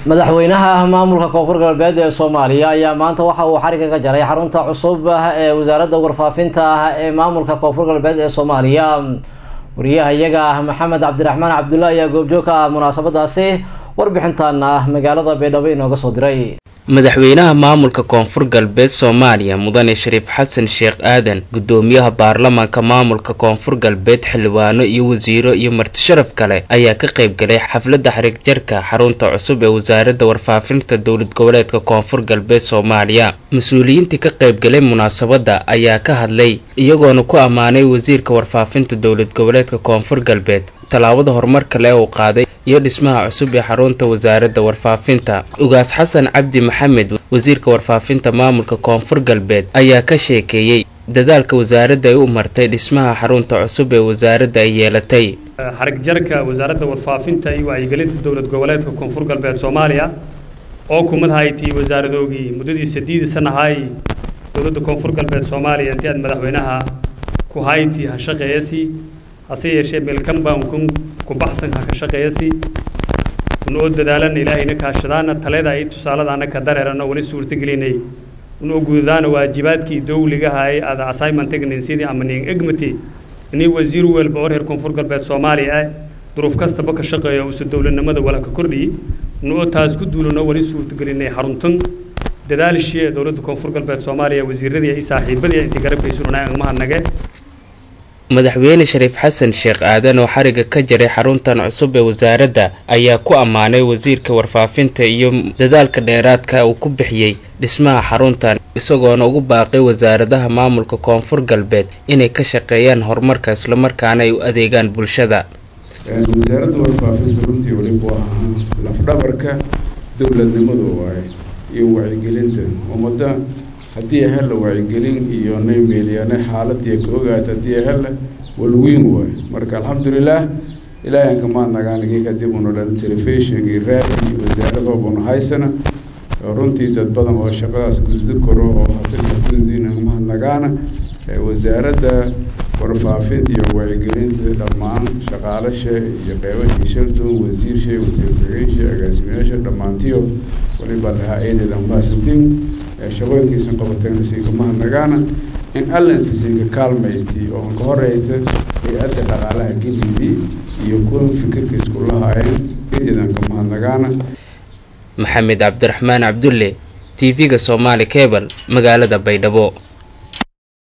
madaxweynaha maamulka koonfur galbeed ee soomaaliya ayaa maanta waxa uu xariga ka jaray xarunta cusub ee wasaaradda warfaafinta ah ee maamulka koonfur galbeed ee soomaaliya wariyaha iyaga ah maxamed cabdiraxmaan cabdulla ayaa goobjoog ka ah munaasabadaasi warbixintaana magaalada baydhabo inooga soo diray madaxweynaha maamulka koonfur galbeed soomaaliya mudane shariif xasan sheekh aadan gudoomiyaha baarlamaanka maamulka koonfur galbeed xildhibaano iyo wasiiro iyo martisharaf kale ayaa ka qayb galay xafladda xarig jarka xarunta cusub ee wasaaradda warfaafinta dowlad goboleedka koonfur galbeed soomaaliya mas-uuliyiintii ka qayb galay munaasabadda ayaa ka hadlay iyagoona ku ammaanay wasiirka warfaafinta dowlad goboleedka koonfur galbeed tallaabada horumar kale uu qaaday iyo dhismaha cusub ee xarunta wasaaradda warfaafinta ugaas xasan cabdi maxamed wasiirka warfaafinta maamulka koonfur galbeed ayaa ka sheekeeyey dadaalka wasaaradda ay u martay dhismaha xarunta cusub ee wasaaradda ay yeelatay xarig jarka wasaaradda warfaafinta iyo wacyigelinta dowlad goboleedka koonfur galbeed soomaaliya oo kumad haytii wasaaradoogii muddadii sideedii sanahay dowladda koonfur galbeed soomaaliya intii aad madaxweynaha ku haytii ha shaqeeyasi hase yeeshee meelkanbaan kun ku baxsan ha ka shaqeeyasi unoo dadaalana ilaahayna kaashadaana taleeda ay tusaaladaana ka dareerana wali suurtagelinay unoo guudadaana waajibaadkii dowligaha ay ada assignmentgnin sidii ama nin egmati inii wasiir walba oo reer koonfur galbeed soomaaliya ah duruuf kastaba ka shaqeeyo usa dowladnimada wala ka kordhiyey unoo taas ku duulano wali suurtagelinay xaruntan dadaalshii ee dowladda koonfur galbeed soomaaliya wasiiradii ay saaxiibadii intii garabkaysurunaa angmahadnage madaxweyne shariif xasan sheekh aadan oo xariga ka jaray xaruntan cusub ee wasaaradda ayaa ku ammaanay wasiirka warfaafinta iyo dadaalka dheeraadka uu ku bixiyey dhismaha xaruntan isagoona ugu baaqay wasaaradaha maamulka koonfur galbeed inay ka shaqeeyaan horumarka islamarkaana ay u adeegaan bulshada wasaaradda warfaafinta runtii weliba waa lafdhabarka dowladnimadu waaye iyo wacyigelinta ummadda haddii hella wacyigelin iyo naymeeliyane xaaladii ka ogaata haddii hella walweyn waay marka alxamdulilaah ilaahan kamaad nagaanigi kadib unu dhan telefishon iyo raadi iyo wasaaradooba haysana runtii dad badan oo shaqadaas guddi karo oo hadagudina mahad nagaana wasaaradda warfaafinta iyo wacyigelinta dhammaan shaqaalasha iyo qeybashii shaldoon wasiirsha wasiir ku-xigeenshi agaasimayaasha dhammaantiyo waliba lahaa eedeeda mahadsantiin shaqooyinkiisan qabateen siinka mahadnagaana in allinta siinka kaalmayti oo ka horeysa hay-adda dhaqaalaha gelidii iyo kuwan fikirka isku lahaayeen eedeedan ka mahadnagaana maxamed cabdiraxmaan cabdulle t v-ga soomaali cebal magaalada baydhabo